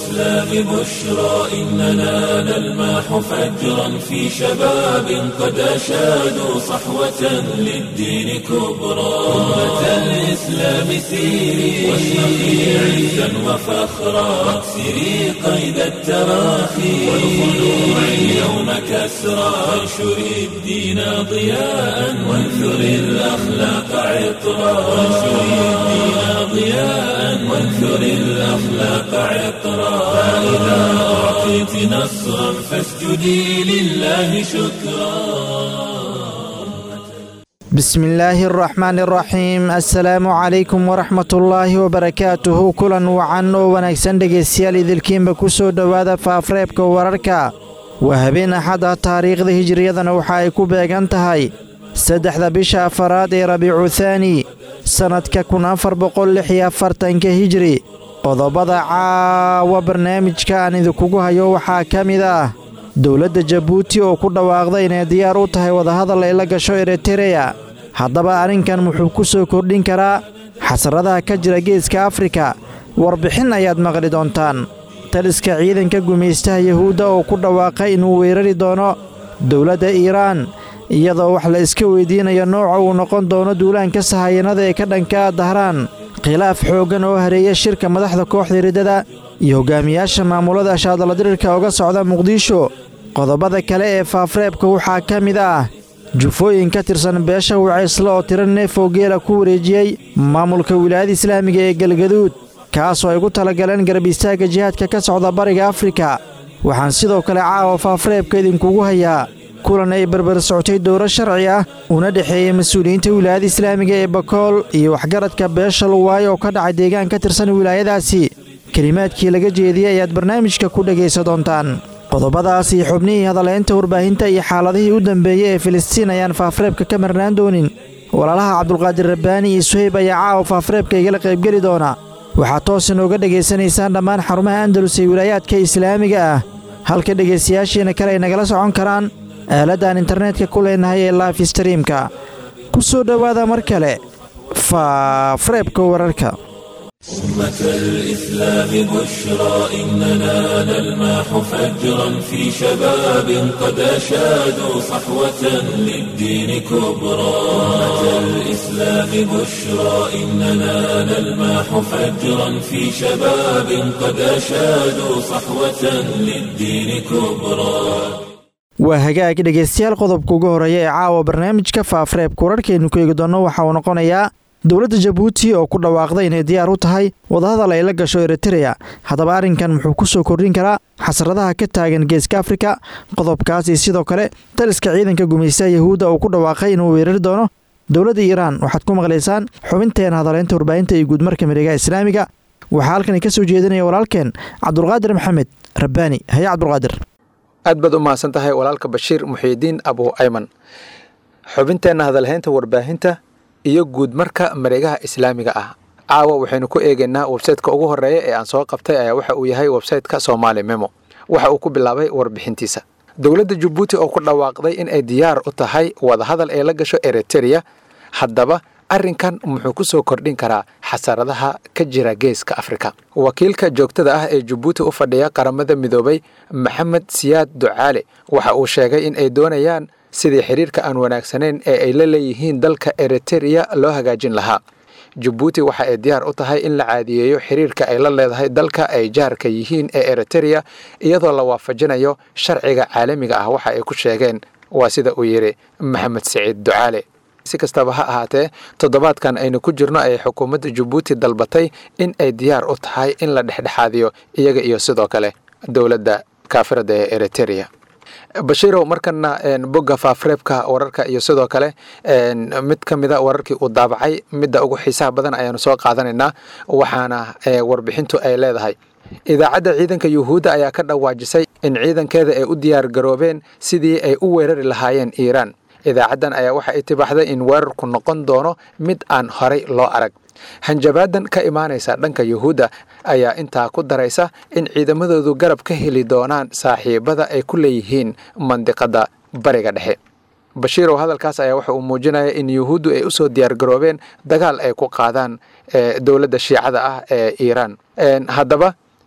الإسلام بشرى إننا نلمح فجرا في شباب قد أشادوا صحوة للدين كبرى أمة الإسلام سيري واشرقي عزا وفخرا واكسري قيد التراخي والخلوع اليوم كسرى وانشري الدين ضياء وانثري الأخلاق عطرا وانشري الدين ضياء وانثري الأخلاق عطرا فإذا أعطيت نصرا فاسجدي لله شكرا بسم الله الرحمن الرحيم assalaamu calaykum waraxmat ullaahi wabarakaatuhu kulan wacan oo wanaagsan dhegaystayaal idilkiinba ku soo dhowaada faafreebka wararka waa habeen axada taariikhda hijiriyadana waxa ay ku beegan tahay saddexda bisha afaraad ee rabiicu thaani sannadka kun afar boqol lix iyo afartanka hijri qodobada caawa barnaamijka aan idinkugu hayo waxaa ka mid ah dowladda jabuuti oo ku dhawaaqday inay diyaar u tahay wadahadal ay la gasho eritereya haddaba arrinkan muxuu ku soo kordhin karaa xasaradaha ka jira geeska afrika warbixin ayaad maqli doontaan taliska ciidanka gumaystaha yuhuudda oo ku dhawaaqay inuu weerari doono dowladda iiraan iyadoo wax la iska weydiinayo nooca uu noqon doono duulaanka sahayanada ee ka dhanka ah dahraan khilaaf xooggan oo hareeya shirka madaxda kooxda riddada iyo hogaamiyaasha maamulada ashaadaladirirka uga socda muqdisho qodobada kale ee faafreebka waxaa ka mid ah jufooyin ka tirsan beesha wacaysle oo tiro neef oo geela ku wareejiyey maamulka wilaayada islaamiga ee galgaduud kaasoo ay gu talagaleen garab istaagga jihaadka ka socda bariga afrika waxaan sidoo kale caawa faafreebka idinkugu hayaa kulan ay barbar socotay dowro sharci ah una dhexeeyey mas-uuliyiinta wilaayada islaamiga ee bakool iyo waxgaradka beesha luwaayo oo ka dhacay deegaan ka tirsan wilaayadaasi kelimaadkii laga jeediyey ayaad barnaamijka ku dhegaysa doontaan qodobadaas iyo xubnihii hadaleynta warbaahinta iyo xaaladihii u dambeeyey ee filistiin ayaan faafreebka ka marnaan doonin walaalaha cabdulqaadir rabbaani iyo suhayb ayaa caawa faafreebka igala qaybgeli doona waxaad toos inooga dhegaysanaysaan dhammaan xarumaha andalus ee wilaayaadka islaamiga ah halka dhegaystayaashiina kale ay nagala socon karaan aaladaan internetka ku leenahay ee laif streamka ku soo dhowaada mar kale faafreebka wararka أمة الإسلام بشرى إننا نلمح فجرا في شباب قد أشادوا صحوة للدين كبرى أمة الإسلام بشرى إننا نلمح فجرا في شباب قد أشادوا صحوة للدين كبرى waa hagaag dhegaystayaal qodobka ugu horeeya ee caawa barnaamijka faafreebka wararkaynu ku eegi doonno waxa uu noqonayaa dowladda jabuuti oo ku dhawaaqday inay diyaar u tahay wadahadal ay la gasho eritereya haddaba arrinkan muxuu ku soo kordhin karaa xasradaha ka taagan geeska afrika qodobkaas iyo sidoo kale taliska ciidanka gumaystaha yahuudda oo ku dhawaaqay inuu weerari doono dowladda iiraan waxaad ku maqlaysaan xubinteena hadaleynta warbaahinta iyo guudmarka miregaha islaamiga waxaa halkan ka soo jeedinaya walaalkeen cabdulqaadir maxamed rabbaani haye cabdulqaadir aad baad u mahadsan tahay walaalka bashiir muxiidiin abu ayman xubinteenna hadalhaynta warbaahinta iyo guud marka mareegaha islaamiga ah caawa waxaynu ku eegaynaa websayteka ugu horeeya ee aan soo qabtay ayaa waxa uu yahay websayteka somaali memo waxa uu ku bilaabay warbixintiisa dowladda jabuuti oo ku dhawaaqday in ay diyaar u tahay wadahadal ee la gasho eritereya haddaba arrinkan muxuu ku soo kordhin karaa xasaradaha ka jira geeska afrika wakiilka joogtada ah ee jabuuti u fadhiya qaramada midoobay maxamed siyaad ducaale waxa uu sheegay in ay doonayaan sidii xiriirka aan wanaagsanayn ee ay la leeyihiin dalka eritereya loo hagaajin lahaa jabuuti waxa ay diyaar u tahay in la caadiyeeyo xiriirka ay la leedahay dalka ay jaarka yihiin ee eritereya iyadoo la waafajinayo sharciga caalamiga ah waxa ay ku sheegeen waa sida uu yidhi maxamed siciid ducaale si kastaba ha ahaatee toddobaadkan aynu ku jirno ayay xukuumadda jabuuti dalbatay in ay diyaar u tahay in la dhexdhexaadiyo iyaga iyo sidoo kale dowladda kaafirada ee eritereya bashiirow markana bogga faafreebka wararka iyo sidoo kale mid ka mida wararkii uu daabacay midda ugu xiisaha badan ayaanu soo qaadanaynaa waxaana warbixintu ay leedahay idaacadda ciidanka yuhuudda ayaa ka dhawaajisay in ciidankeeda ay u diyaar garoobeen sidii ay u weerari lahaayeen iiraan idaacaddan ayaa waxa ay tibaaxday in weerarku noqon doono mid aan horay loo arag hanjabaadan ka imaanaysa dhanka yuhuudda ayaa intaa ku daraysa in ciidamadoodu garab ka heli doonaan saaxiibada ay ku leeyihiin mandiqadda bariga dhexe bashiirow hadalkaas ayaa waxa uu muujinaya in yuhuuddu ay usoo diyaargaroobeen dagaal ay ku qaadaan dowladda shiicada ah ee iiraan haddaba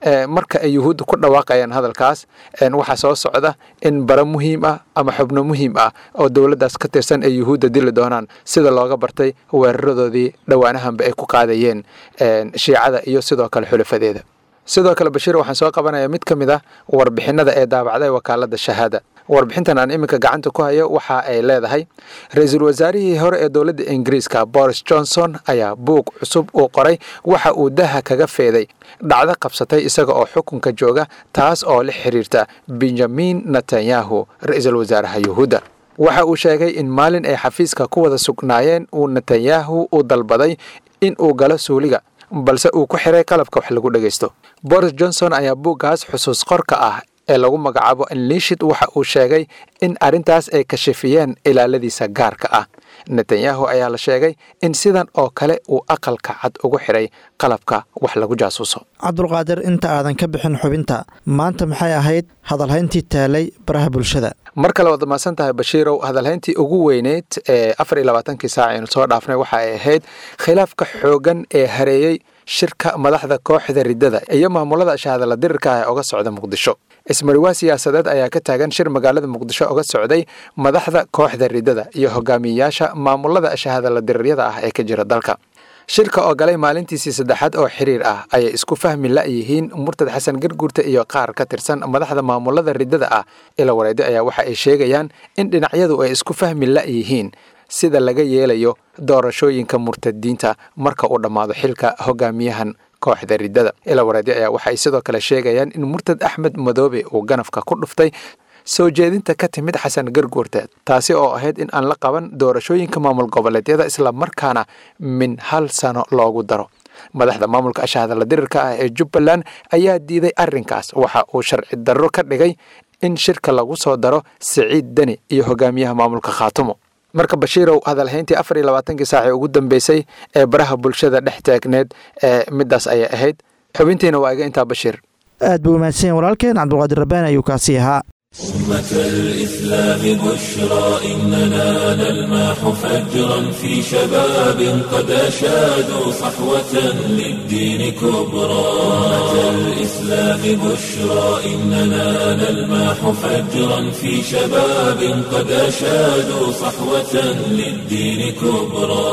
marka ay yuhuudda ku dhawaaqayaan hadalkaas waxaa soo socda in bara muhiim ah ama xubno muhiim ah oo dowladdaas ka tirsan ay yuhuudda dili doonaan sida looga bartay weeraradoodii dhowaanahanba ay ku qaadayeen shiicada iyo sidoo kale xulafadeeda sidoo kale bashiir waxaan soo qabanayaa mid ka mid ah warbixinada ee daabacday wakaaladda shahaada warbixintan aan iminka gacanta ku hayo waxa ay leedahay ra-iisul wasaarihii hore ee dowladda ingiriiska boris johnson ayaa buug cusub uu qoray waxa uu daha kaga feeday dhacdo qabsatay isaga oo xukunka jooga taas oo la xiriirta benjamin netanyahu ra-iisul wasaaraha yuhuudda waxa uu sheegay in maalin ay xafiiska ku wada sugnaayeen uu netanyahu u dalbaday in uu galo suuliga balse uu ku xiray qalabka wax lagu dhegaysto boris johnson ayaa buuggaas xusuus qorka ah ee lagu magacaabo enlishid waxa uu sheegay in arrintaas ay kashifiyeen ilaaladiisa gaarka ah netanyahu ayaa la sheegay in sidan oo kale uu aqalka cad ugu xiray qalabka wax lagu jaasuuso cabdulqaadir inta aadan ka bixin xubinta maanta maxay ahayd hadalhayntii taalay baraha bulshada mar kale waad mahadsan tahay bashiirow hadalhayntii ugu weyneyd ee afar iyo labaatankii saac aynu soo dhaafnay waxa ay ahayd khilaafka xoogan ee hareeyey shirka madaxda kooxda riddada iyo maamulada shahadala dirirka ah ee oga socda muqdisho ismariwaa siyaasadeed ayaa ka taagan shir magaalada muqdisho oga socday madaxda kooxda riddada iyo hogaamiyeyaasha maamulada shahadala diriryada ah ee ka jira dalka shirka oo galay maalintiisii saddexaad oo xiriir ah ayay isku fahmi la'yihiin murtad xasan garguurta iyo qaar ka tirsan madaxda maamulada riddada ah ila wareede ayaa waxa ay sheegayaan in dhinacyadu ay isku fahmi la'yihiin sida laga yeelayo doorashooyinka murtadiinta marka uu dhammaado xilka hogaamiyahan kooxda riddada ila wareede ayaa waxay sidoo kale sheegayaan in murtad axmed madoobe uu ganafka ku dhuftay soo jeedinta ka timid xasan garguurta taasi oo ahayd in aan la qaban doorashooyinka maamul goboleedyada islamarkaana min hal sano loogu daro madaxda maamulka ashahadala dirirka ah ee jubbaland ayaa diiday arrinkaas waxa uu sharci darro ka dhigay in shirka lagu soo daro siciid deni iyo hogaamiyaha maamulka khaatumo marka bashiirow hadalhayntii afar iyo labaatankii saacee ugu dambeysay ee baraha bulshada dhex taagneed ee middaas ayay ahayd xubintiina waa iga intaa bashiir aad buu umahadsanya walaalkeen cabdulqaadir rabbaan ayuu kaasii ahaa أمة الإسلام بشرى إننا نلماح فجرا في شباب قد أشادوا صحوة للدين كبرى أمة الإسلام بشرى إننا نلماح فجرا في شباب قد أشادوا صحوة للدين كبرى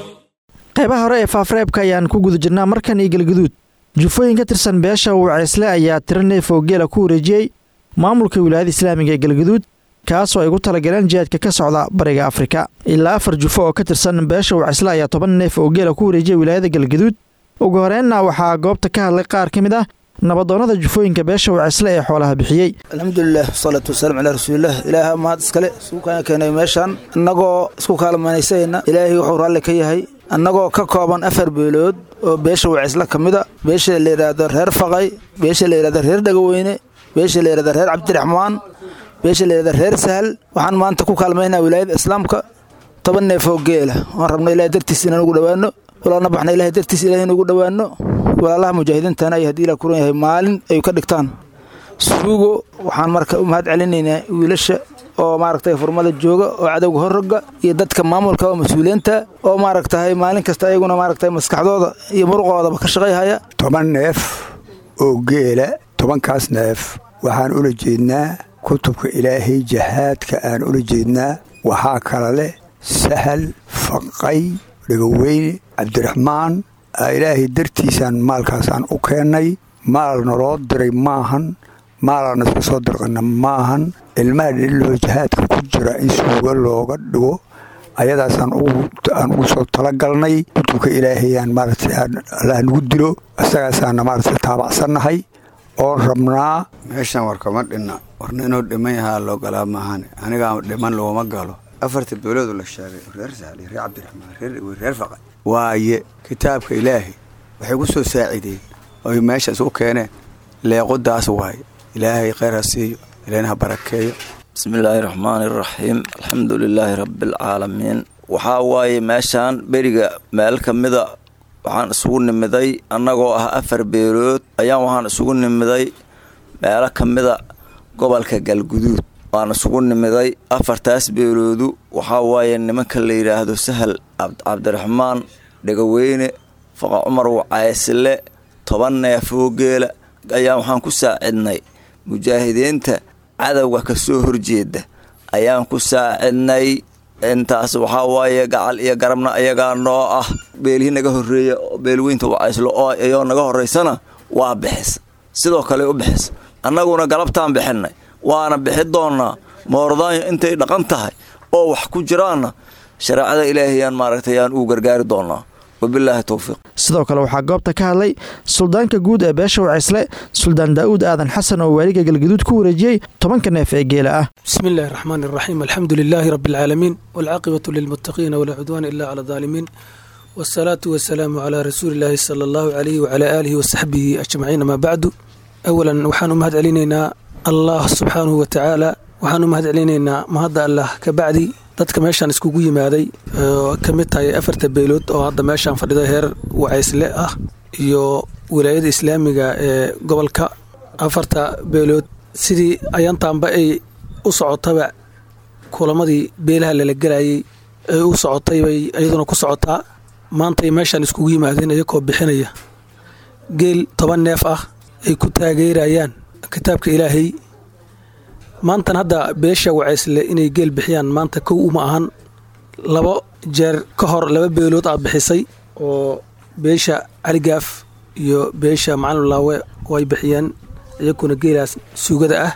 qaybaha hore ee faafreebka ayaan ku guda jirnaa markan iyo galgaduud jufooyin ka tirsan beesha waceysle ayaa tiro neef oo geela ku wareejiyey maamulka wilaayada islaamiga ee galgaduud kaasoo ay ugu talagaleen jihaadka ka socda bariga afrika ilaa afar jufo oo ka tirsan beesha waceysle ayaa toban neef oo geela ku wareejiyay wilaayada galgaduud ugu horeenna waxaa goobta ka hadlay qaar ka mid ah nabadoonnada jufooyinka beesha waceysle ee xoolaha bixiyey alxamdulilah wasalaatu wasalaam calaa rasuulilah ilaaha mahad iskale isku kaana keenay meeshaan annagoo isku kaalmanaysayna ilaahay wuxuu raalli ka yahay annagoo ka kooban afar beelood oo beesha waceysle ka mida beesha la yidhaahdo reer faqay beesha la yidhahdo reer dhagaweyne beesha la yidhahda reer cabdiraxmaan beesha la yidhahda reer sahal waxaan maanta ku kaalmaynaa wilaayada islaamka toban neef oo geela waan rabna ilahay dartiis inaan ugu dhowaano walaalna baxna ilahay dartiis ilahay inugu dhowaano walaalaha mujaahidiintana ay haddii ilaa kuran yahay maalin ay ka dhigtaan suugo waxaan marka u mahad celinaynaa wiilasha oo maaragtay furmada jooga oo cadowga horroga iyo dadka maamulka oo mas-uuliyiinta oo maaragtahay maalin kasta ayaguna maaragtay maskaxdooda iyo muruqoodaba ka shaqayhaya toban neef oo geela tobankaas neef waxaan ula jeednaa kutubka ilaahay jahaadka aan ula jeednaa waxaa kala leh sahal faqay dhegaweyne cabdiraxmaan ilaahay dartiisaan maalkaasaan u keennay maal naloo diray maahan maalaan isku soo dirqanna maahan ilmaha dhililoo jahaadka ku jira in suuga looga dhigo ayadaasaan aan ugu soo talagalnay kutubka ilaahayaan maaragtay allah nagu dilo isagaasaana maaragtay taabacsannahay oon rabnaa meeshaan warkama dhinna warna inuu dhiman yahaa loo galaa maahane anigaa dhiman looma galo afarta beeloodu la sheegay reer saali reer cabdiraxmaan reer reer faqay waaye kitaabka ilaahay waxay ku soo saacideen oy meeshaas u keeneen leequdaas waaye ilaahay kheyr ha siiyo ilaahna ha barakeeyo bismillaahi raxmaani raxiim alxamdu lilaahi rabbialcaalamiin waxaa waaye meeshaan beriga meel ka mida waxaan isugu nimiday annagoo ah afar beelood ayaan waxaan isugu nimiday meelo ka mida gobolka galguduud waan isugu nimiday afartaas beeloodu waxaa waaye nimanka la yidhaahdo sahal cabdiraxmaan dhegaweyne faqa cumar wacaysile toban neefoo geela ayaan waxaan ku saacidnay mujaahidiinta cadowga ka soo horjeeda ayaan ku saacidnay intaas waxaa waaye gacal iyo garabna ayagaa noo ah beelihii naga horreeya beelweynta wacayslo oo iyoo naga horraysana waa bixis sidoo kale u bixis annaguna galabtaan bixinay waana bixi doonnaa moordaanyo intay dhaqan tahay oo wax ku jiraanna shareecada ilaahayaan maaragtay yaan uu gargaari doonnaa wabilaahi towfiiq sidoo kale waxaa goobta ka hadlay suldaanka guud ee beesha wacaysle suldaan daa'uud aadan xasan oo waaliga galgaduud ku wareejiyey tobanka neef ee geela ah بسم الله الرحمن الرحيم الحمد لله رب العالمين والعاقبة للمتقين ولا عدوان إلا على الظالمين والصلاة والسلام على رسول الله صلى الله عليه وعلى آله وصحبه أجمعين ما بعد أولا وحان مهد علينا الله سبحانه وتعالى waxaan u mahad celinaynaa mahadda allah ka bacdi dadka meeshaan iskugu yimaaday oo ka mid tahay afarta beelood oo hadda meeshaan fadhida heer wacaysle ah iyo wilaayada islaamiga ee gobolka afarta beelood sidii ayaantaanba ay u socotaba kulamadii beelaha lala gelayay ay u socotay bay iyaduna ku socotaa maantay meeshaan iskugu yimaadeen iyakoo bixinaya geel toban neef ah ay ku taageerayaan kitaabka ilaahay maantan hadda beesha wacaysle inay geel bixiyaan maanta kow uma ahan labo jeer ka hor laba beelood aad bixisay oo beesha caligaaf iyo beesha macalin laawe way bixiyeen iyakuna geelaas suugada ah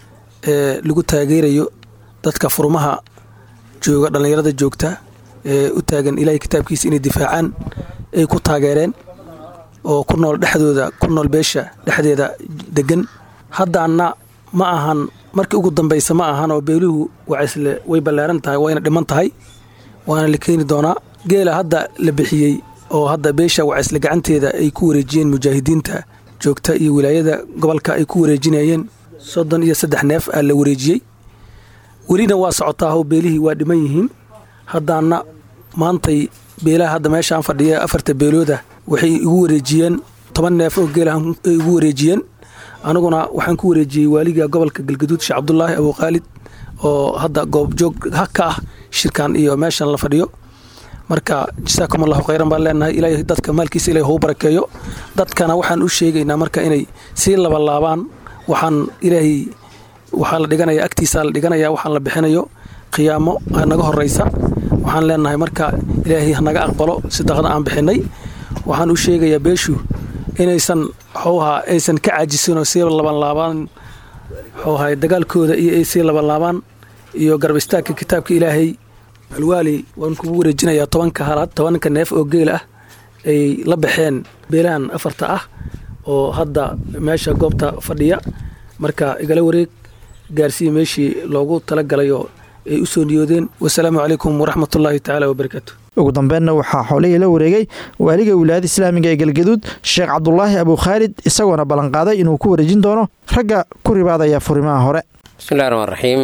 ee lagu taageerayo dadka furmaha jooga dhallinyarada joogta ee u taagan ilaahay kitaabkiisa inay difaacaan ay ku taageereen oo ku nool dhexdooda ku nool beesha dhexdeeda degan haddaana ma ahan markii ugu dambaysa ma ahan oo beeluhu wacaysle way ballaaran tahay wayna dhiman tahay waana la keeni doonaa geela hadda la bixiyey oo hadda beesha wacaysle gacanteeda ay ku wareejiyeen mujaahidiinta joogta iyo wilaayada gobolka ay ku wareejinayeen soddon iyo saddex neef aa la wareejiyey welina waa socotaahoo beelihii waa dhiman yihiin haddaana maantay beelaha hadda meeshaan fadhiya afarta beelooda waxay igu wareejiyeen toban neef oo geelahan ay igu wareejiyeen aniguna waxaan ku wareejiyey waaliga gobolka galgaduud sheekh cabdulaahi abuukhaalid oo hadda goobjoog ka ah shirkan iyo meeshan la fadhiyo marka jasaakum allahu khayran baan leenahay ilaahay dadka maalkiisa ilahay hou barakeeyo dadkana waxaan u sheegaynaa marka inay sii labalaabaan waxaan ilaahay waxaa la dhiganaya agtiisaa la dhiganaya waxaan la bixinayo qiyaamo naga horeysa waxaan leenahay marka ilaahay hanaga aqbalo sadaqada aan bixinay waxaan u sheegayaa beeshu inaysan xowha aysan ka caajisinoo sii labanlaabaan xowha dagaalkooda iyo ay sii labanlaabaan iyo garab istaagka kitaabka ilaahay alwaali waan kugu wareejinayaa tobanka halaad tobanka neef oo geel ah ay la baxeen beelahan afarta ah oo hadda meesha goobta fadhiya marka igala wareeg gaarsiiya meeshii loogu talagalayoo ay u soo niyoodeen wasalaamu calaykum waraxmatullaahi tacaala wabarakaatu ugu dambeynna waxaa xoolihii la wareegay waaliga wilaayada islaamiga ee galgaduud sheekh cabdulaahi abuukhaalid isagoona ballanqaaday inuu ku wareejin doono ragga ku ribaadaya furimaha hore bismillahi raxmaan raxiim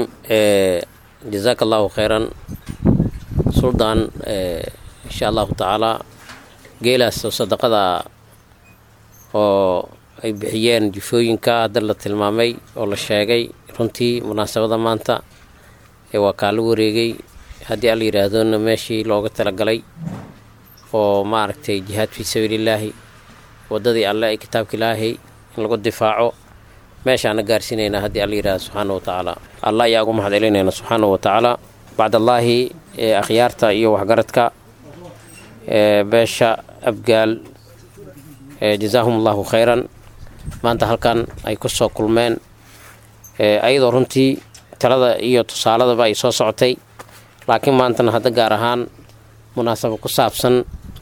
jazaaka allahu khayran suldaan insha allahu tacaalaa geelaas oo sadaqada oo ay bixiyeen jufooyinka hadda la tilmaamay oo la sheegay runtii munaasabada maanta ee waa kaa la wareegay haddii alla yidhaahdona meeshii looga talagalay oo maaragtay jihaad fii sabiilillaahi waddadii alle ee kitaabka ilaahay in lagu difaaco meeshaana gaarsiinaynaa haddii alla yidhahdo subxaana wa tacaala alla ayaa ugu mahad celinayna subxaana wa tacaala bacdallaahi ee akhyaarta iyo waxgaradka ee beesha abgaal jazaahum allahu khayran maanta halkan ay ku soo kulmeen ayadoo runtii talada iyo tusaaladaba ay soo socotay laakiin maantana hadda gaar ahaan munaasabo ku saabsan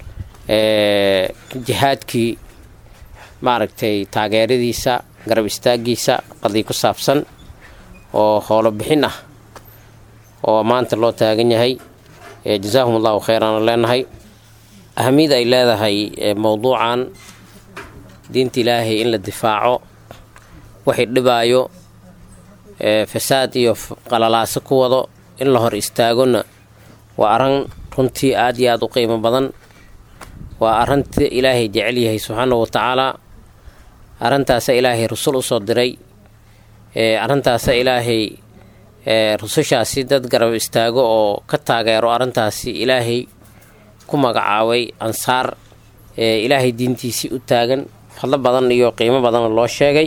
jihaadkii maaragtay taageeradiisa garab istaagiisa qadii ku saabsan oo howlo bixin ah oo maanta loo taagan yahay jazaahum allahu khayran aan leenahay ahamiyada ay leedahay mowduucan diinta ilaahay in la difaaco waxay dhibaayo fasaad iyo qalalaaso ku wado in la hor istaagona waa arran runtii aad iyo aada u qiimo badan waa arrinta ilaahay jecel yahay subxaana wa tacaalaa arrintaasa ilaahay rusul usoo diray arrintaasa ilaahay rusushaasi dad garab istaago oo ka taageero arrintaasi ilaahay ku magacaabay ansaar ilaahay diintiisii u taagan fadlo badan iyo qiimo badanna loo sheegay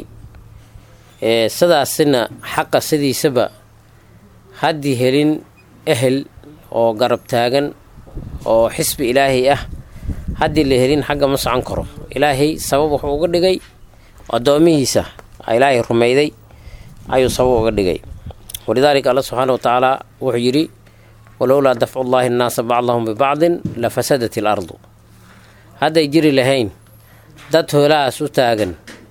sidaasina xaqa sidiisaba haddii helin ehel oo garab taagan oo xisbi ilaahay ah haddii la helin xagga ma socon karo ilaahay sabab wuxuu uga dhigay addoomihiisa ilaahay rumayday ayuu sabab uga dhigay walidaalika alla subxaana wa tacaala wuxuu yidhi walowlaa dafcu llaahi annaasa bacdahum bibacdin la fasadat il ardu hadday jiri lahayn dad hoolahaas u taagan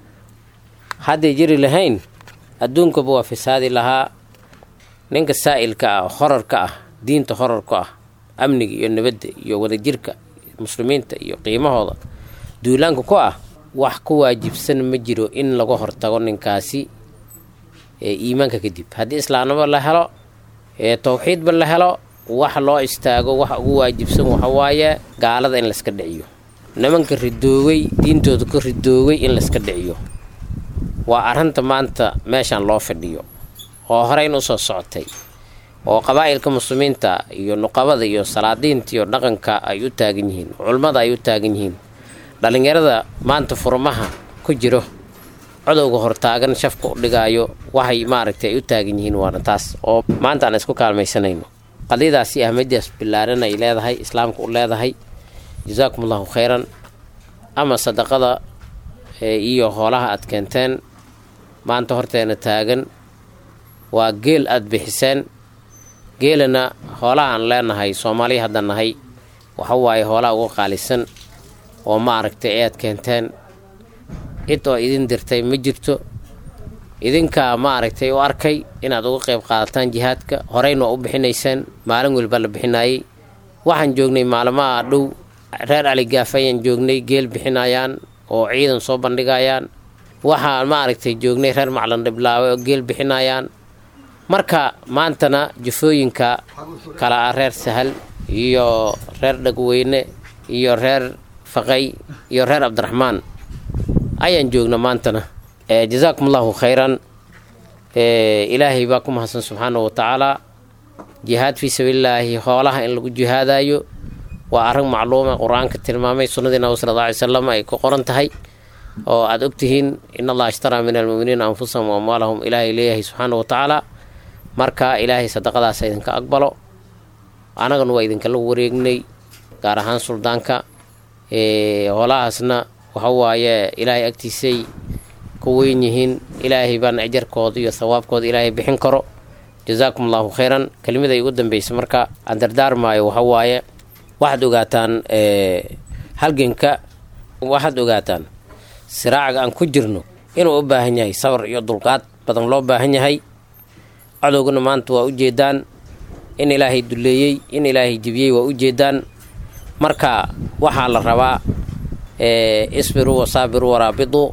hadday jiri lahayn adduunkaba waa fasaadi lahaa ninka saa'ilka ah horarka ah diinta horarka ah amniga iyo nabadda iyo wadajirka muslimiinta iyo qiimahooda duulaanka ku ah wax ku waajibsan ma jiro in laga hortago ninkaasi ee iimaanka kadib haddii islaamnimo la helo ee towxiidba la helo wax loo istaago waxa ugu waajibsan waxawaaye gaalada in layska dhiciyo nimanka ridoowey diintooda ka ridoowey in layska dhiciyo waa arrinta maanta meeshan loo fadhiyo oo horeyn usoo socotay oo qabaa'ilka muslimiinta iyo nuqabada iyo salaadiinta iyo dhaqanka ay u taagan yihiin culummada ay u taagan yihiin dhallinyarada maanta furmaha ku jiro codowga hortaagan shafka u dhigaayo waxay maaragtay ay u taagan yihiin waana taas oo maanta aan isku kaalmaysanayno qadiyadaasi ahmadidaas billaaran ay leedahay islaamka u leedahay jasaakum allahu khayran ama sadaqada iyo hoolaha aad keenteen maanta horteena taagan waa geel aada bixiseen geelana hoolaha aan leenahay soomaaliya hadda nahay waxa waaye hoolaha uga qaalisan oo ma aragtay ee aad keenteen cid oo idin dirtay ma jirto idinkaa ma aragtay u arkay inaad uga qayb qaadataan jihaadka horeyna waa u bixinayseen maalin welba la bixinaayey waxaan joognay maalmaha dhow reer caligaaf ayaan joognay geel bixinayaan oo ciidan soo bandhigayaan waxaan ma aragtay joognay reer maclan dhiblaawe oo geel bixinayaan marka maantana jufooyinka kala ah reer sahal iyo reer dhagweyne iyo reer faqay iyo reer cabdiraxmaan ayaan joogna maantana jasaakum allahu khayran ilaahay baa ku mahadsan subxaana wa tacaalaa jihaad fii sabiilillaahi hoolaha in lagu jihaadayo waa arrin macluuma qur-aanka tilmaamay sunnadii nabi sala alla alay salam ay ku qoran tahay oo aada ogtihiin in allaha ishtaraa min almu'miniina anfusahum wa amwaalahum ilaahay leeyahay subxaana wa tacaala marka ilaahay sadaqadaasa idinka aqbalo annagana waa idinkala wareegnay gaar ahaan suldaanka hoolahaasna waxa waaye ilaahay agtiisay ku weyn yihiin ilaahay baana ajarkooda iyo thawaabkooda ilaahay bixin karo jasaakum allahu khayran kelimaday ugu dambaysa marka aan dardaarmaayo waxa waaye waxaad ogaataan halganka waxaad ogaataan siraacaga aan ku jirno inuu u baahan yahay sabar iyo dulqaad badan loo baahan yahay cadowgana maanta waa ujeedaan in ilaahay duleeyey in ilaahay jibiyey waa ujeedaan marka waxaa la rabaa isbiruu wasaabiruu waraabiduu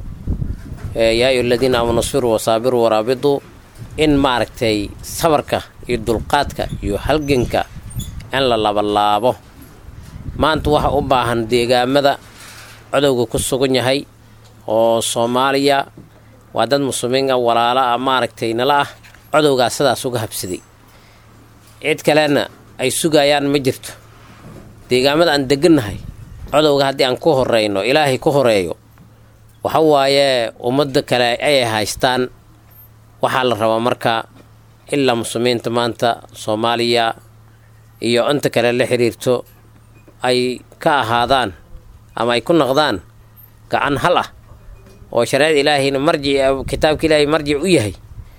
yaa ayu aladiina aamanu isbiruu wasaabiruu waraabiduu in maaragtay sabarka iyo dulqaadka iyo halganka in la labalaabo maanta waxa u baahan deegaamada codowga ku sugan yahay oo soomaaliya waa dad muslimiin ah walaala ah maaragtay nala ah codowgaas sidaas uga habsaday cid kalena ay sugayaan ma jirto deegaamada aan degannahay codowga haddii aan ku horeyno ilaahay ku horeeyo waxa waaye ummadda kale ayay haystaan waxaa la rabaa marka ilaa muslimiinta maanta soomaaliya iyo inta kale la xiriirto ay ka ahaadaan ama ay ku noqdaan gacan hal ah oo shareecada ilaahayna marjic kitaabka ilaahay marjic u yahay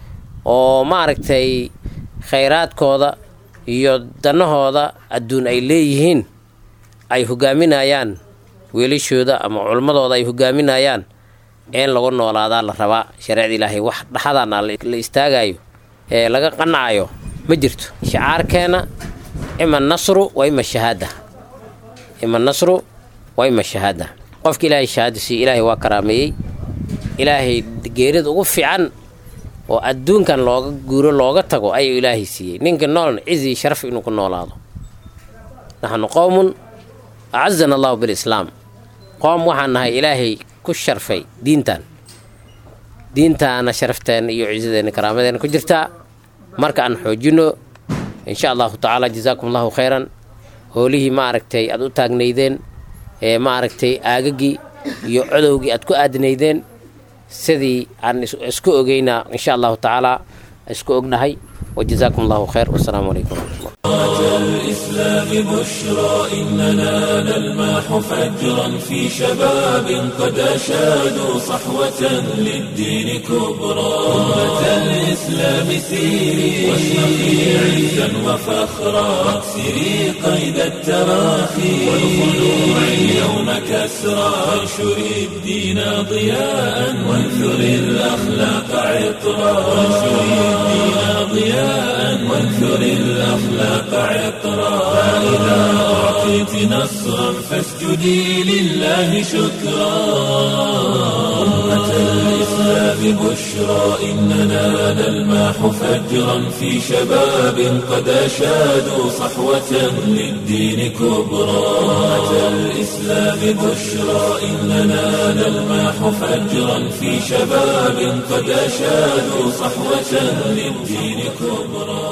oo maaragtay khayraadkooda iyo danahooda adduun ay leeyihiin ay hogaaminayaan weelashooda ama culmadooda ay hogaaminayaan in lagu noolaadaa la rabaa shareecada ilaahay wax dhaxadana la istaagayo ee laga qanacayo ma jirto shicaarkeena ima nasru wa ima shahaada ima nasru wa ima shahaada qofka ilaahay shahaada siiye ilaahay waa karaameeyey ilaahay geerida ugu fiican oo adduunkan looga guuro looga tago ayuu ilaahay siiyey ninka noolna cizi sharaf inuu ku noolaado naxnu qowmun acazana allahu bilislaam qoom waxaan nahay ilaahay ku sharfay diintan diintaana sharafteena iyo ciisadeena karaamadeena ku jirtaa marka aan xoojino insha allahu tacaala jazaakum allahu khayran hoolihii ma aragtay aad u taagnaydeen ee ma aragtay aagagii iyo codowgii aad ku aadinaydeen sidii aan isku ogeynaa insha allahu tacaala isku ognahay wajazaakum allahu khayr wasalaamu calaykum waraxmatullah الإسلام بشرى إننا نلمح فجرا في شباب قد أشادوا صحوة للدين كبرى أمة الإسلام سيري واشرقي عزا وفخرا واكسري قيد التراخي والخلوع اليوم كسرى وانشري الدين ضياء وانثري الأخلاق عطرا وانشري الدين ضياء وانثري الأخلاق عطرا فإذا أعطيت نصرا فاسجدي لله شكرا أمة الإسلام بشرى إننا نلمح فجرا في شباب قد أشادوا صحوة للدين كبرى أمة الإسلام بشرى إننا نلمح فجرا في شباب قد أشادوا صحوة للدين كبرى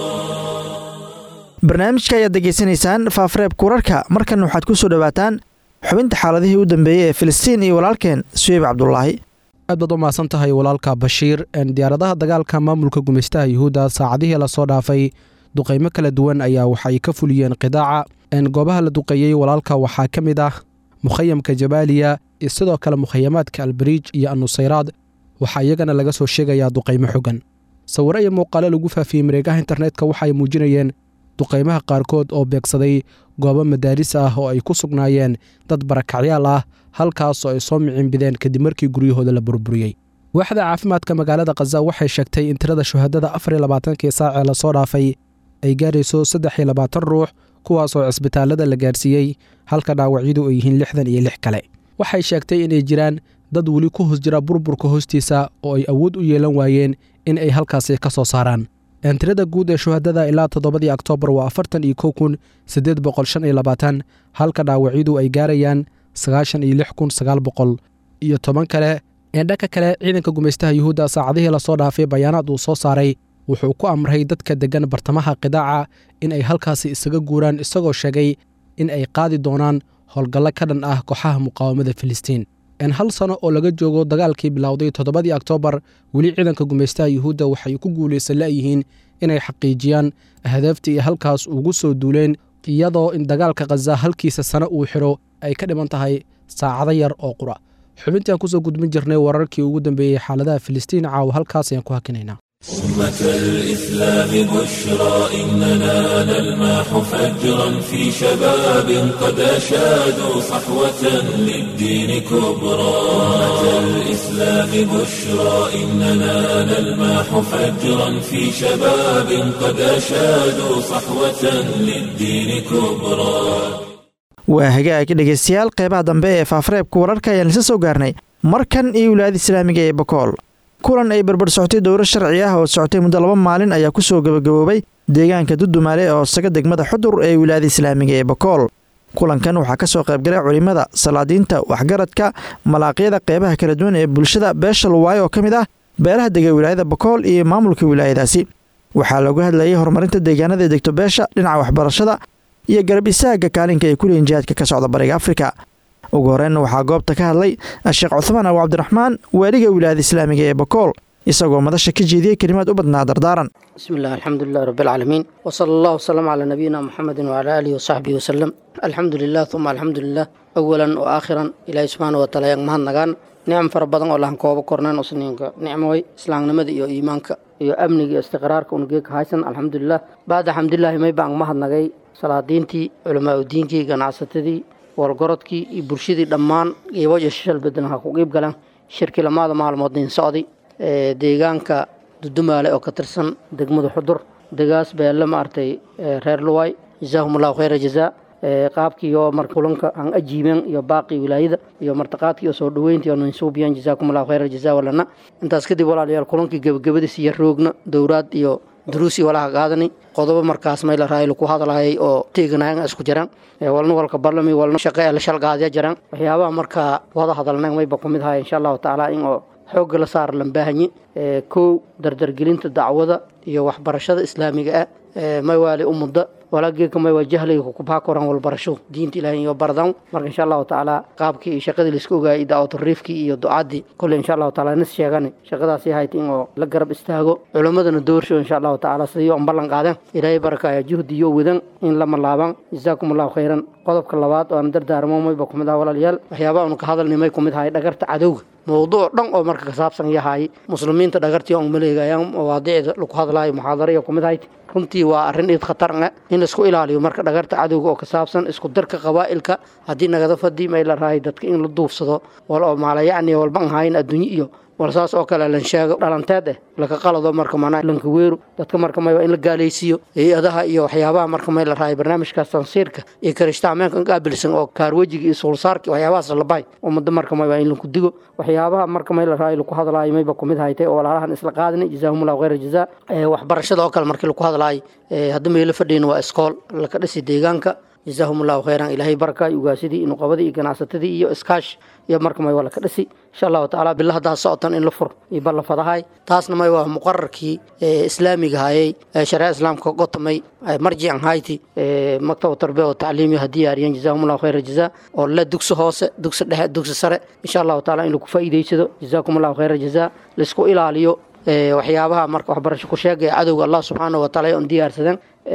barnaamijka ayaad degeysanaysaan faafareebka wararka markan waxaad ku soo dhowaataan xubinta xaaladihii u dambeeyey ee filistiin iyo walaalkeen suweyb cabdulaahi aad baad u mahadsan tahay walaalka bashiir diyaaradaha dagaalka maamulka gumaystaha yuhuudda saacadihii lasoo dhaafay duqaymo kala duwan ayaa waxay ka fuliyeen qidaaca goobaha la duqeeyey walaalka waxaa ka mid ah mukhayamka jabaaliya iyo sidoo kale mukhayamaadka albariij iyo annusayraad waxaa iyagana laga soo sheegayaa duqaymo xogan sawiro iyo muuqaalo lagu faafiyey mareegaha internetka waxay muujinayeen duqaymaha qaarkood oo beegsaday goobo madaaris ah oo ay ku sugnaayeen dad barakacyaal ah halkaas oo ay soo miciinbideen kadib markii guryahooda la burburiyey waaxda caafimaadka magaalada khaza waxay sheegtay in tirada shuhadada afar iyo labaatankii saac ee lasoo dhaafay ay gaarayso saddex iyo labaatan ruux kuwaasoo cisbitaallada la gaarsiiyey halka dhaawacyadu ay yihiin lixdan iyo lix kale waxay sheegtay inay jiraan dad weli ku hoos jira burburka hoostiisa oo ay awood u yeelan waayeen in ay halkaasi ka soo saaraan tirada guud ee shuhadada ilaa toddobadii oktoobar waa afartan iyo kow kun siddeed boqol shan iyo labaatan halka dhaawacyadu ay gaarayaan sagaashan iyo lix kun sagaal boqol iyo toban kale dhanka kale ciidanka gumaystaha yuhuudda saacadihii lasoo dhaafay bayaanaad uu soo saaray wuxuu ku amray dadka deggan bartamaha qidaaca in ay halkaasi isaga guuraan isagoo sheegay in ay qaadi doonaan howlgallo ka dhan ah kooxaha muqaawamada filistiin hal sano oo laga joogo dagaalkii bilowday toddobadii oktoobar weli ciidanka gumaystaha yuhuudda waxay ku guulaysan la'yihiin inay xaqiijiyaan ahdaaftii ay halkaas ugu soo duuleen iyadoo in dagaalka khaza halkiisa sano uu xidho ay ka dhiman tahay saacado yar oo qura xubintaan kusoo gudbin jirnay wararkii ugu dambeeyey xaaladaha filistiin caawa halkaas ayaan ku hakinaynaa أمة الإسلام بشرى إننا نلمح فجرا في شباب قد أشادوا صحوة للدين كبرى أمة الإسلام بشرى إننا نلمح فجرا في شباب قد أشادوا صحوة للدين كبرى waa hagaag dhegaystayaal qeybaha dambe ee faafareebka wararka ayaan isa soo gaarnay markan iyo wilaayada islaamiga ee bakool kulan ay barbar socotay dowro sharci ah oo socotay muddo laba maalin ayaa ku soo gabagaboobay deegaanka dudumaale oo saga degmada xudur ee wilaayada islaamiga ee bakool kulankan waxaa ka soo qaybgalay culimmada salaadiinta waxgaradka malaaqyada qeybaha kala duwan ee bulshada beesha luwaayo oo ka mid ah beelaha dega wilaayada bakool iyo maamulka wilaayadaasi waxaa looga hadlayay horumarinta deegaanada degto beesha dhinaca waxbarashada iyo garab isaaga kaalinka ay kuleeyiin jihaadka ka socda bariga afrika ugu horreynna waxaa goobta ka hadlay sheekh cuthmaan abu cabdiraxmaan waaliga wilaayada islaamiga ee bakool isagoo madasha ka jeediyey kelimaad u badnaa dardaaran bismi illah alxamdulilah rabbilcaalamiin wsala allah wsalam calaa nabiyina muxamedin wacalaa aalihi wasaxbihi wasalem alxamdu lilah uma alxamdu lilah awalan wa aakhiran ilaahi subxaana wataala yaan mahadnagaan nicam fara badan oo lahan koobo korneen usniinka nicmoy islaamnimada iyo iimaanka iyo amniga iyo istiqraarka unageeka haysan alxamdulilah bacda xamdulilaahi may baan mahadnagay salaadiintii culamaa udiinkii ganacsatadii walgorodkii iyo bulshadii dhammaan qiiboja shishal badan ha ku qiib galeen shirkii lamaada maalmood nin socday deegaanka dudumaale oo ka tirsan degmada xudur degaas beelle maaragtay reer luway jazaahum allahu khayra jazaa qaabkii oo mar kulanka aan ajiibeen iyo baaqii wilaayada iyo martaqaadkii oo soo dhoweyntii oo ninsuubiyaan jazaakum allahu khayra jazaa walana intaas kadib walaalayaal kulankii gebagabadiis iyo roogna dowraad iyo duruusi walaha qaadani qodobo markaas mayla raayl ku hadlayay oo teeganayan isku jiraan walna walka barlami walna shaqe la shalgaadya jiraan waxyaabaha markaa wada hadalnayn mayba ku mid ahay insha allahu tacaala in oo xoogga la saar lambaahanyi kow dardargelinta dacwada iyo waxbarashada islaamiga ah may waali ummadda walaa geeka may waa jahliga kukubhaa koran walbarasho diinta ilaahay iyo bardan marka insha allahu tacaala qaabkii iyo shaqadii laisku ogaayay daawaturiifkii iyo ducaadii kolley insha allahu tacaala nis sheegani shaqadaasi hayt in oo la garab istaago culimmadana doorsho insha allahu tacaala sidii on ballan qaadeen ilaahay barakaya juhdi iyo wadan in lama laaban jazaakum allahu khayran qodobka labaad oo aan dardaarmo mayba kumid aha walaalayaal waxyaabaha unu ka hadalnay may kumid ahay dhagarta cadowga mowduuc dhan oo marka ka saabsan yahay muslimiinta dhagartii on maleegayaan mawaadiicda lagu hadlaayo muxaadariya kumid ahayd runtii waa arrin iid khatar ah in laisku ilaaliyo marka dhagarta cadowga oo ka saabsan isku darka qabaa'ilka haddii nagada fadii may la rahay dadka in la duufsado wal oo maalayacni walba an hayn adduunye iyo wal saas oo kale lan sheego dhalanteed eh laka qalado marka manaa lanka weeru dadka marka may waa in la gaalaysiiyo hay-adaha iyo waxyaabaha marka may la rahay barnaamijkaas tansiirka iyo karishtaameenka qaabilsan oo kaarwejiga iyo suulsaarka waxyaabahaas la bahay ummadda marka may waa in lanku digo waxyaabaha marka may la rahay laku hadlaayo mayba kumid haytay oo walaalahan isla qaadinay jazaahumullahu khayra jazaa waxbarashada oo kale markii laku hadlaayo hadda meelo fadhiyin waa iskool laka dhisi deegaanka jazaahum allahu khayran ilaahay barakaay ugaasidii nuqabadii iyo ganacsatadii iyo iskaash iyo marka may waa laka dhisi insha allahu tacaala bila haddaa socotan in la fur iyo balla fadahay taasna may waa muqararkii islaamiga hayay shareeca islaamka gotamay marjican hayti maktaba tarbiya oo tacliimiya haddii yaariyeen jazaahum allahu khayra jazaa oo le dugsi hoose dugsi dhexe dugsi sare insha allahu taala in lagu faa'iidaysado jazaakum allahu khayra jazaa laisku ilaaliyo waxyaabaha marka waxbarasho ku sheegaya cadowga allah subxaanahu wataala on diyaarsadeen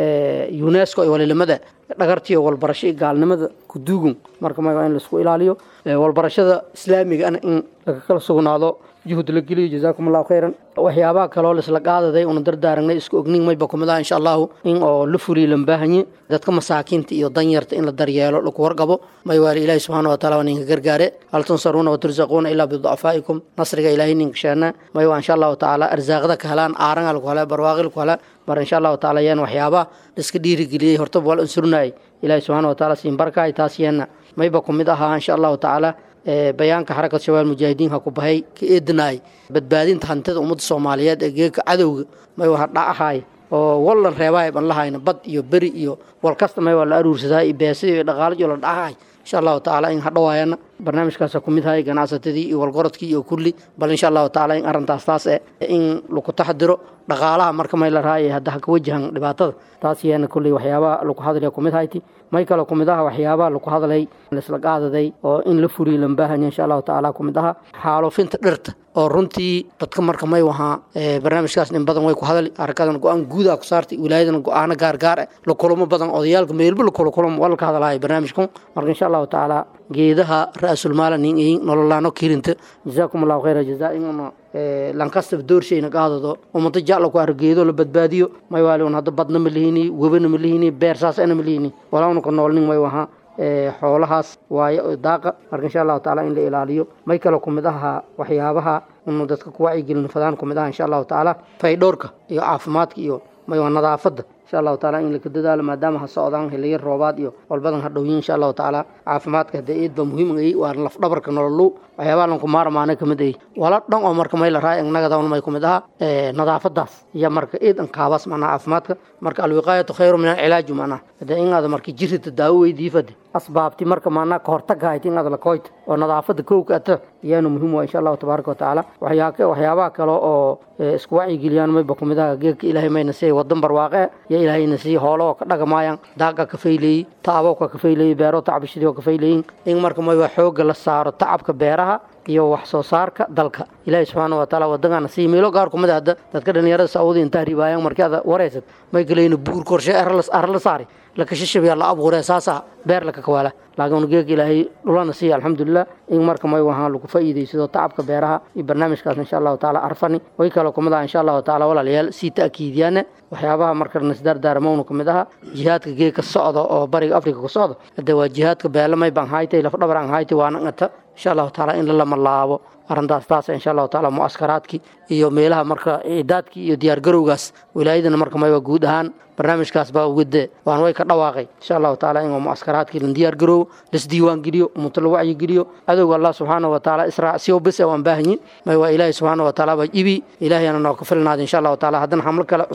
unesco iyo walilimada dhagartiyo walbarasho iyo gaalnimada kuduugun marka may waa in laisku ilaaliyo walbarashada islaamiga ana in laga kala sugnaado juhud la geliyo jazaakum allahu khayran waxyaabaha kaloo laisla qaadaday una dardaaragnay isku ognin mayba kumid ah insha allahu in oo la fuliyo lambaahanye dadka masaakiinta iyo danyarta in la daryeelo laku warqabo may waali ilaahi subxaana wataala waa ninka gargaare hal tunsaruuna watursaquuna ilaa biducafaa'ikum nasriga ilaahay ninka sheena may waa insha allahu tacaala arsaaqda ka helaan aaranga laku helaa barwaaqi laku helaa mar insha allahu tacaala yeen waxyaabaha laiska dhiirigeliyey hortaba waa la unsurnaayay ilaahi subxaana wataala siin barkaay taas yeena mayba kumid ahaa insha allahu tacaala bayaanka xarakat shabaab mujaahidiinka ku bahay ka eedinaay badbaadinta hantida ummadda soomaaliyeed ee geeka cadowga may waha dhacahay oo wallan reebahay ban lahayna bad iyo beri iyo wal kasta may waa la aruursadaa iyo beesida iyo dhaqaalajo la dhacahay insha allahu tacaala in hadhawaayana barnaamijkaasa ku mid hay ganacsatadii iyo walgorodkii iyo kulli bal insha allahu tacaala in arrintaas taas eh in lagu taxadiro dhaqaalaha marka may la raayay hadda ha ka wajahan dhibaatada taas yeena kulley waxyaabaha lagu hadlaya kumid hayti may kale kumid aha waxyaabaha lagu hadlay laisla qaadaday oo in la furiyo lambaahanya insha allahu tacaala kumid aha xaalufinta dhirta oo runtii dadka marka may wahaa barnaamijkaas in badan way ku hadali arkadan go-aan guudaa ku saartay wilaayadana go-aano gaargaar eh la kulamo badan odayaalka meelba la kula kulamo waa laka hadlaaya barnaamijkan marka insha allahu tacaala geedaha ra-sulmaala nin ihin nololaano kirinta jazaakum allahu khayra jazaa inuna lankastaba doorshayna qaadado ummado jacla ku argeedo la badbaadiyo may waali un hadda badna ma lihini webana ma lihini beer saasana ma lihini walauna ka nool nin may wahaa xoolahaas waayo daaqa marka insha allahu tacaala in la ilaaliyo may kale kumid ahaa waxyaabaha unu dadka ku wacyigelin fadaan kumid aha insha allahu tacaala faydhowrka iyo caafimaadka iyo may waa nadaafadda insha allahu taala in laka dadaalo maadaama ha socdaan xiliyo roobaad iyo walbadan ha dhowyin insha allahu tacaala caafimaadka hadee eed ba muhiim ay waa lafdhabarka nololu waxyaabaha lanku maarmaana kamid ay wala dhan oo marka may la raay nagadawn may kumid aha nadaafadaas iyo marka eed an kaabas macnaha caafimaadka marka alwiqaayatu khayru min alcilaaju macnaha hadee in aada marka jirita daawo weydiifade asbaabti marka maanaa kahortaga hayti in aada lakoyta oo nadaafada kowka ata iyaanu muhiim waa insha allahu tabaaraka watacaala waxyaabaha kale oo isku wacyigeliyaan mayba kumid aha geedka ilaahay mayna siiyay wadan barwaaqe iyo ilaahayna siiyey hoolo oo ka dhagamaayaan daaqa ka fayleeyey taabowka ka fayleeyey beero tacbishadii oo ka fayleeyin in marka mayba xooga la saaro tacabka beeraha iyo wax soo saarka dalka ilaahay subxaana wataala wadangana sii meelo gaar kumid hadda dadka dhalinyarada sacuudi intaa ribaayaan markii aad wareysad may galayna buur korshe ar la saari lakashashabiyaa la abuuree saasa beer laka kawaala laakiin geeg ilaahay dhulana siiya alxamdulilah in marka may wahaan lagu faa'iidaysado tacabka beeraha iyo barnaamijkaas insha allahu tacaala arfani way kale kumid aha insha allahu tacaala walaalayaal sii ta'kiidiyaane waxyaabaha marka nasdaardaarmowna kumid aha jihaadka geegka socda oo bariga afrika ku socda hadde waa jihaadka beelamay baan haytay lafdhabar aan haytay waana ngata insha allahu tacaala in la lama laabo arrintaas taas insha allahu tacaala mu'askaraadkii iyo meelaha marka ciidaadkii iyo diyaargarowgaas wilaayadana marka mayba guud ahaan barnaamijkaas baa wade waan way ka dhawaaqay insha allahu tacaala in mu'askaraadkii la diyaargaroowo lasdiiwaan geliyo ummato la wacyi geliyo cadowga allah subxaana wa tacaala israacsiyo bis waan baahanyi may waa ilaahay subxaana wa tacaala baa ibi ilaahayana noo ka filnaada insha allahu tacaala haddana xamlo kale cusub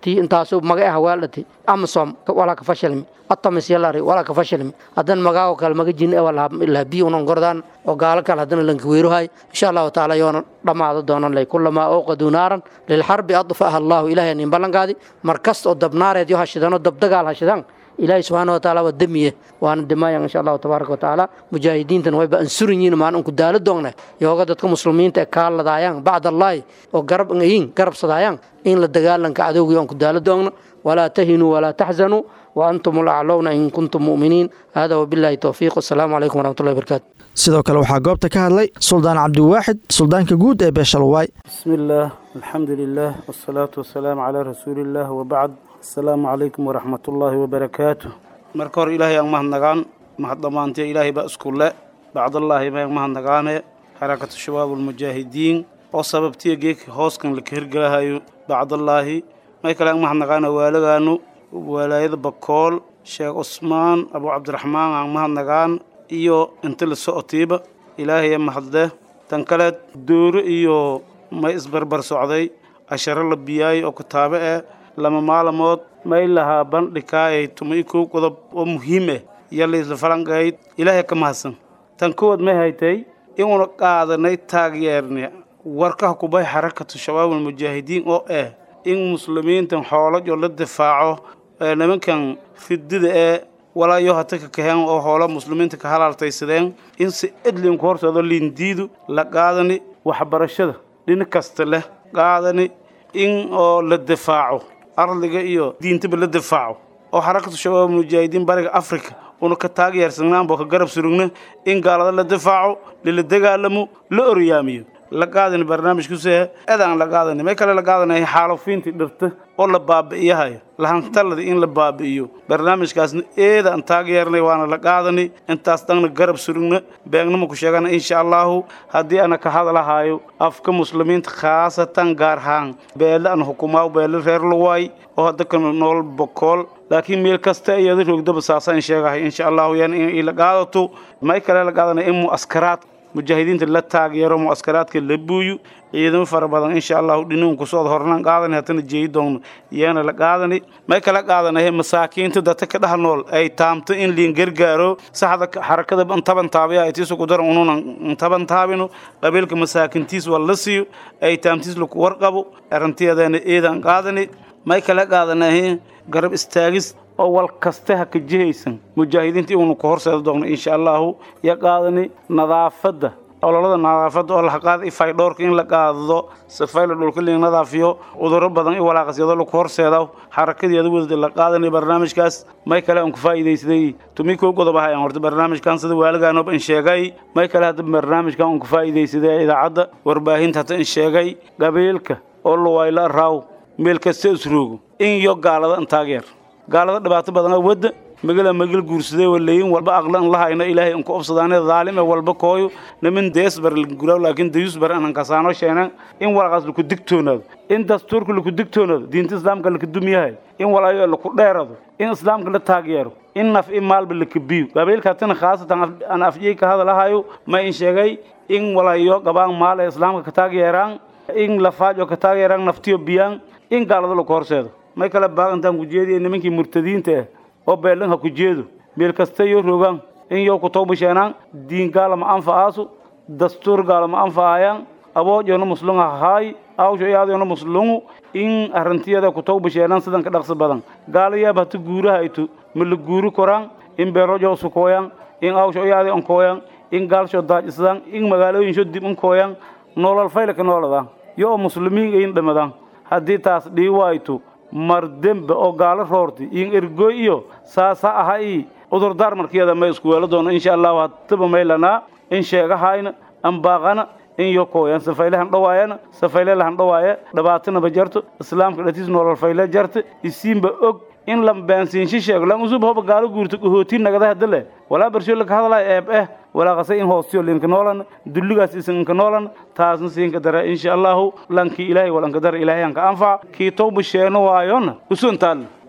tii intaasu maga ah weeldhati amasom walaa ka fashilmi atamis yalari walaa ka fashilmi hadan magaago kale maga jin lahabiyi unan gordaan oo gaalo kale haddana lanka weeruhay insha allahu tacaala yoona dhammaado doonan lay kulamaa awqaduu naaran lilxarbi adfaha allahu ilahay nin ballankaadi mar kasta oo dabnaareed yo hashidano dabdagaal hashidaan ilaahay subxaana wataala waa demiye waana dimayan insha allahu tabaaraka watacaala mujaahidiintan wayba ansuran yihiin maan unku daalo doogna yooga dadka muslimiinta ee kaaladaayaan bacd allaahi oo garab yihiin garabsadaayaan in la dagaalanka cadowgii oon ku daalo doogna walaa tahinuu walaa taxzanuu وأنتم الأعلون إن كنتم مؤمنين هذا وبالله التوفيق والسلام عليكم ورحمة الله وبركاته sidoo kale waxaa goobta ka hadlay suldaan cabdiwaaxid suldaanka guud ee beeshalwaay بسم الله الحمد لله والصلاة والسلام على رسول الله وبعد السلام عليكم ورحمة الله وبركاته marka hore ilaahay aan mahadnagaan mahad dhammaantee ilaahay baa isku le bacdallaahi baan mahadnagaane xarakatu shabaab ulmujaahidiin oo sababtiya geedka hooskan laka hirgelahayo bacdallaahi may kale aan mahadnagaana waalagaanu walaayada bakool sheekh cusmaan abu cabdiraxmaan aan mahadnagaan iyo inta la socotiiba ilaahay mahadle tan kale dooro iyo may isbarbar socday casharo la biyaayay oo kitaabo eh lama maalamood may lahaa bandhikaayay tuma i kow qodob oo muhiim ah iyo laisla falanqayd ilaahay ka mahadsan tan kowaad may haytay inuuna qaadanay taageerne warkaha kubay xarakatu shabaab almujaahidiin oo ah in muslimiintan xoolajo la difaaco ee nimankan fidida ee walaayo hata ka kaheen oo hoola muslimiinta ka halaaltaysadeen in si edlinku hortooda liindiidu la qaadani waxbarashada dhinac kasta leh qaadani in oo la difaaco ardiga iyo diintaba la difaaco oo xarakatu shabaab mujaahidiin bariga africa una ka taageersannaanbo ka garab surugna in gaalada la difaaco lala dagaalamo la oryaamiyo la qaadani barnaamijkuuse edaan la qaadani may kale la qaadanaya xaalufiintii dhirta oo la baabi'iyahayo lahantalada in la baabi'iyo barnaamijkaasna eedaan taageernay waana la qaadani intaas dhanna garab surugna beegnama ku sheegana insha allahu haddii ana ka hadlahaayo afka muslimiinta khaasatan gaar ahaan beele an hukumaaw beele reer luwaay oo hadda ka nool bokool laakiin meel kasta iyada roogdaba saasaan sheegahay insha allahu yan in la qaadato may kale la qaadanaya in mu'askaraad mujaahidiinta la taageero mu'askaraadka la buuyo ciidamo fara badan insha allahu dhinuun kusoo hornaan qaadani hatana jeeyi doonno iyana la qaadani may kala qaadanahe masaakiinta dadka ka dhex nool ay taamto in liin gargaaro saxda xarakada taban taabiya ay tiisu ku daran ununan taban taabino qabiilka masaakintiis waa la siiyo ay taamtiis laku warqabo arrintiyadeena eedaan qaadani may kala qaadanahe garab istaagis oo wal kaste ha ka jihaysan mujaahidiinta inuunu ku horseeda doonno insha allahu ya qaadani nadaafadda ololada nadaafadda oo la qaada ifaydhoorka in la qaadado safayla dhulka liin nadaafiyo cudurro badan i walaaqasyado laku horseeda xarakadeeda wadada la qaadanay barnaamijkaas may kale aan ku faa'iidaysaday tumi koo godob ahay aan horta barnaamijkan sida waaligaanob in sheegay may kale hadda barnaamijkan aan ku faa'iidaysaday idaacadda warbaahinta hata in sheegay qabiilka oo luwayla raaw meel kasta isroogo in yo gaalada an taageer gaalada dhibaato badan wadda magala magal guursadee walayin walba aqlan lahayna ilaahay anku obsadaane dhaalime walba kooyo nimin deesbar guraw laakiin dayusbar anan kasaano sheena in walaqaas laku digtoonaado in dastuurka laku digtoonaado diinta islaamka laka dumyahay in walayo laku dheerado in islaamka la taageero in naf i maalba laka biyo qabiilkaatina khaasatan aan afjey ka hadalahayo ma in sheegay in walayo qabaan maal ee islaamka ka taageeraan in lafaajo ka taageeraan naftiyo biyaan in gaalada laku horseedo may kale baagantaan ku jeediya nimankii murtadiinta ah oo beelan ha ku jeedo meel kasta yo rogaan in yow ku tawbasheenaan diin gaalama anfa'aasu dastuur gaalama anfa'ayaan aboojona muslunga haay awsho iyaadona muslungu in arintiyada ku tawbasheenaan sidan ka dhaqsi badan gaalayaab hata guuraha ayto ma la guuri koraan in beerojo sukooyaan in awsho iyaadi onkooyaan in gaalsho daajisdaan in magaalooyinsho dib unkooyaan nolol faylaka nooladaan yo oo muslimiin ayin dhamadaan haddii taas dhii waayto mar dembe oo gaalo roorti in ergoy iyo saasa aha i cudurdaar markiyada may isku weelo doono insha allahu hataba maylanaa in sheegahayna ambaaqana in yo kooyan safaylehan dhawaayana safayle lahan dhawaaya dhabaatana ba jarto islaamka dhatiis nolol fayle jarta isiinba og in la baansiinshi sheego lan usub hoba gaalo guurto qahootiin nagada hadale walaa barsho laka hadalay eeb eh walaa qase in hoostiyo linka noolan dulligaas isinka noolan taasna siinka dara insha allahu lankii ilaahay walanka dara ilaahay anka anfac kii tawba sheeno waayona usuntaal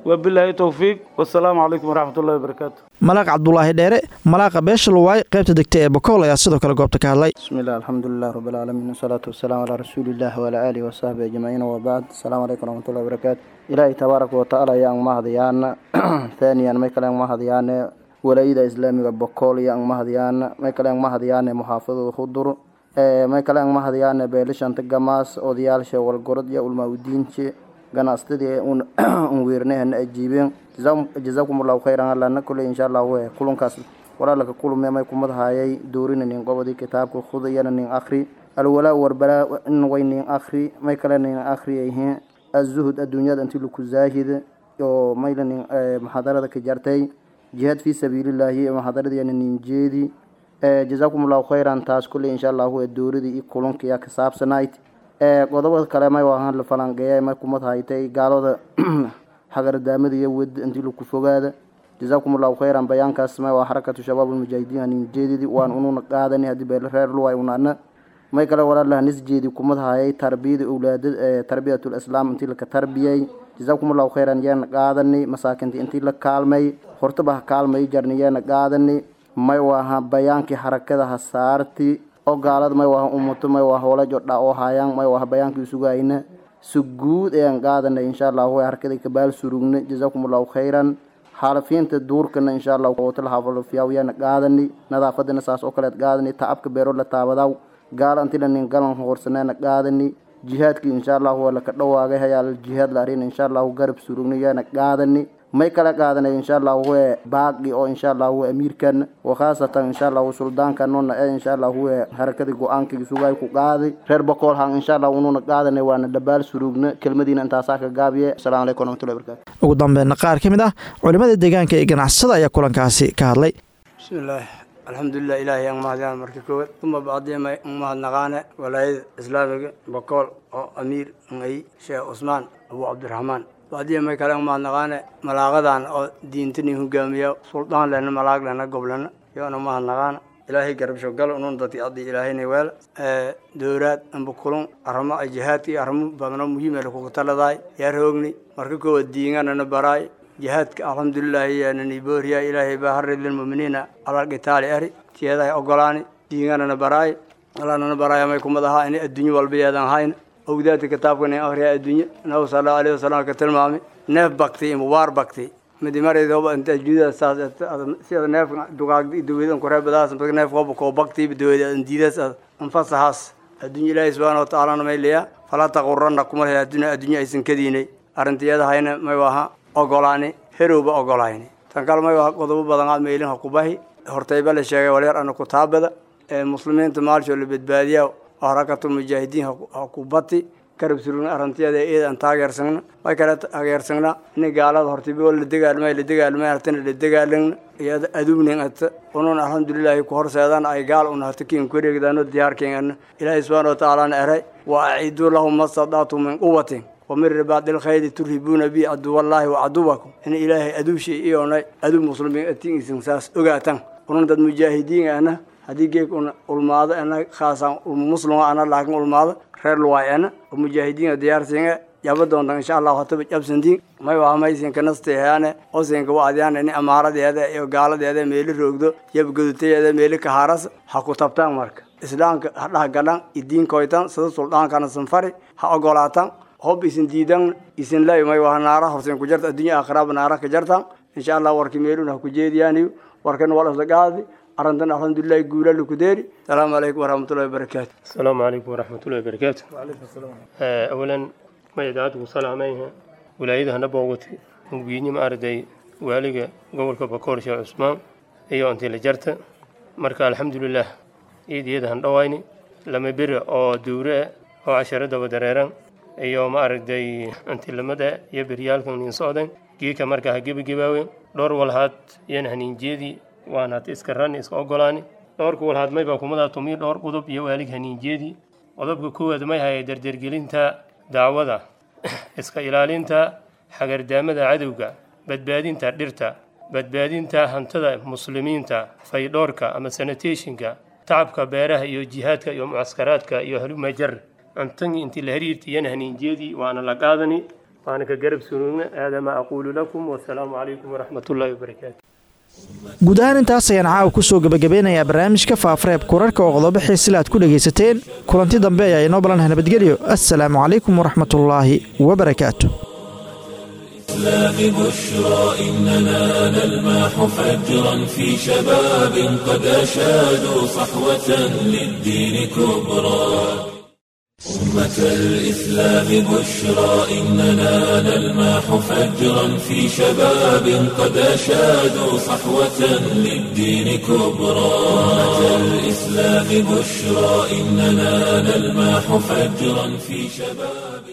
wabilaahi towfiiq wasalaamu calaykum waraxmatullahi wabarakaatu malaaq cabdulaahi dheere malaaqa beesha luwaay qaybta degta ee bokool ayaa sidoo kale goobta ka hadlay bismillahi alxamdulilah rabbilcaalamiin wasalaatu wasalaamu calaa rasuulillahi waalaa aalihi wasaxbi ajmaciin wabacd asalaamu calaykum waraxmatullahi wabarakaatu ilaahay tabaaraka watacaala ayaan mahadayaana thaaniyan may kale aan mahadayaane walaayada islaamiga bokool iyo aan mahadayaana may kale aan mahadayaane muxaafadada hudur may kale aan mahadayaane beelishanta gamaas odayaasha walgorod iyo ulmaaudiinje ganacsatadii un weernahana ajiibeen jazaakum allahu khayran allana kule insha allah we kulankaas walaalaka kulume may kumadahayay doorina nin qobodii kitaabka khudayana nin akhri alwalaa warbalaa in way nin akhri may kale nin akhri yihiin azuhud adduunyada intii laku zaahid oo mayla nin muxaadarada ka jartay jihaad fi sabiilillaahi muxaadaradiyana nin jeedi jazaakum allahu khayran taas kule insha allah we dooradii iyo kulanka yaa ka saabsanayd qodobada kale may waahan la falanqeeya may kumad haytay gaalada xagardaamada iyo wed intii laku fogaada jazaakum allahu khayran bayaankaas may waa xarakatu shabaab almujaahidiin hanin jeedidi waan ununa qaadani haddii beele reer luway unana may kale walaalaha nisjeedi kumad hayay tarbiyada owlaada tarbiyatul islaam intii laka tarbiyay jazaakum allahu khayran yeena qaadani masaakinta intii la kaalmay hortaba ha kaalmay jarni yeena qaadani may waaha bayaankii xarakada ha saarti oo gaalada may waha umuto may waa hoola jodha oo hayaan may waha bayaankii sugayna si guud ayaan qaadanay insha allah way harkada kabaal surugna jazaakum allahu khayran xaalafiinta duurkana insha allah wotala hafalofiyaawyana qaadani nadaafadana saas oo kaleed qaadani tacabka beero la taabadaw gaala antila nin galan hoorsaneena qaadani jihaadkii insha allah waa laka dhawaagay hayaal jihaad la arina insha allahu garab surugna yaana qaadani may kala qaadanay insha allah we baaqi oo insha allah we amiirkan wa khaasatan insha allah suldaanka nona ee insha allah we harakadii go-aankii sugay ku qaaday reer boqol han insha allah ununa qaadanay waana dhabaal surugna kelmadiina intaasaa ka gaabiye asalaamu calaykum waraxmatullahi barakatu ugu dambeynna qaar ka mid ah culimmada deegaanka ee ganacsada ayaa kulankaasi ka hadlay bismillaah alxamdulilah ilaahay aan mahadiyaan marka koowaad uma bacdima an mahadnaqaane walaayada islaamiga bokool oo amiir ay sheekh cusmaan abu cabdiraxmaan bacdiya may kale an mahadnaqaane malaaqadan oo diintani hogaamiya suldaan lena malaag lena goblena yoona mahadnaqaana ilaahay garabsho gal unun dadki adii ilaahayna weel dowlaad amba kulun arrimo ay jihaadka iyo arrimo badano muhiim ee kugu taladaay yaa roogni marka koowaad diinganana baraay jihaadka alxamdulilaahi yaanani booriya ilaahay baa harrid lilmuminiina alal qitaali ari tiyaday ogolaani diinganana baraay alaanana baraaya may kumad ahaa inay adduunyo walba yeedan hayn ogdaadka kitaabkan akhriya adduunye nabigu sala allahu alayhi wasalam ka tilmaamay neef bakti iyo mubaar bakti midi maraydoba inta juudaa saas sida neefka dugaagda iyo daweedan kureebadaas neef qoba koo baktiiba daweeda diidaas anfasahaas adduunye ilaahay subxaana watacaalana may leeyaa falaa taqurana kuma lehe addunya adduunye aysan kadiinay arrintiyada hayna may waha ogolaani herowba ogolayni tan kale may waha qodobo badan aad meelin ha kubahi hortayba la sheegay walyar ana kutaabada ee muslimiinta maalshoo la badbaadiya harakatulmujaahidiin ha ku bati garab surugna arantiyada eeda aan taageersagna way kale taageersagna in gaalada hortibo la dagaalmay la dagaalmay hartana la dagaalagna iyada adugnin ata unun alxamdulilahi ku horseedaan ay gaal una hata kiin ku wareegdaano diyaarkeena ilaahay subxaana watacaalana eray wa aciduu lahum mastadaatu min quwatin ومن رباط الخيل ترهبون به عدو الله وعدوكم إن إلهي أدو شيء إيونا أدو مسلمين أتين إسنساس أغاتان ونن داد مجاهدين أنا هدي جيك ulmaado ana khaasan muslima ana laakiin ulmaado reer luwaay ana oo mujaahidiin diyaar siinga yaba doonta insha allah hataba jabsantiin may waa maysin kanasteeyaane osinka waadiyaan in amaaradeeda iyo gaaladeeda meeli roogdo yabgaduteeda meeli kahaaras ha ku tabtaan marka islaamka ha dhahgalan idiinkoytan sida suldaankana sanfari ha ogolaataan hob isin diidan isin lay may waa naara horsen ku jarta adduunya aakhiraaba naara ka jartan insha allah warki meelun ha ku jeediyaaniyo warkan waa lasla qaadi arrintan alxamdulilahi guula laku deeri asalaamu calaykum waraxmatullahi wabarakaatu asalaamu calaykum waraxmatullahi wabarakaatu awalan ma idaacadku salaamayha wilaayadahana boogati mugiinima arday waaliga gobolka bakoor sheekh cusmaan iyo antila jarta marka alxamdulilah iidiyadahan dhawayni lama beri oo duure ah oo casharadaba dareeran iyo ma aragtay antilamada iyo beryaalkan nin socdan geeka marka ha gebagabaawen dhowr walhaad yan haniinjeedii waanaad iska ran iska ogolaani dhowrka walhaad mayba kumadaa tumiyo dhowr qodob iyo waalig haniinjeedii qodobka koowaad may haya dardergelinta dacwada iska ilaalinta xagardaamada cadowga badbaadinta dhirta badbaadinta hantada muslimiinta faydhoorka ama sanitationka tacabka beeraha iyo jihaadka iyo mucaskaraadka iyo halumajar antan intii la hariirta iyana haniinjeedii waana la qaadani waana ka garab sunuugna aada maa aquulu lakum wasalaamu calaykum waraxmat ullaahi wabarakaatu guud ahaan intaas ayaan caawa ku soo gebagabeynayaa barnaamijka faafareeb kurarka oo qodobo xiisila aad ku dhegaysateen kulanti dambe ayaa inoo balanah nabadgelyo assalaamu calaykum waraxmatullaahi wabarakaatu الإسلام بشرى إننا نلمح فجرا في شباب قد أشادوا صحوة للدين كبرى أمة الإسلام بشرى إننا نلمح فجرا في شباب قد أشادوا صحوة للدين كبرى أمة الإسلام بشرى إننا نلمح فجرا في شباب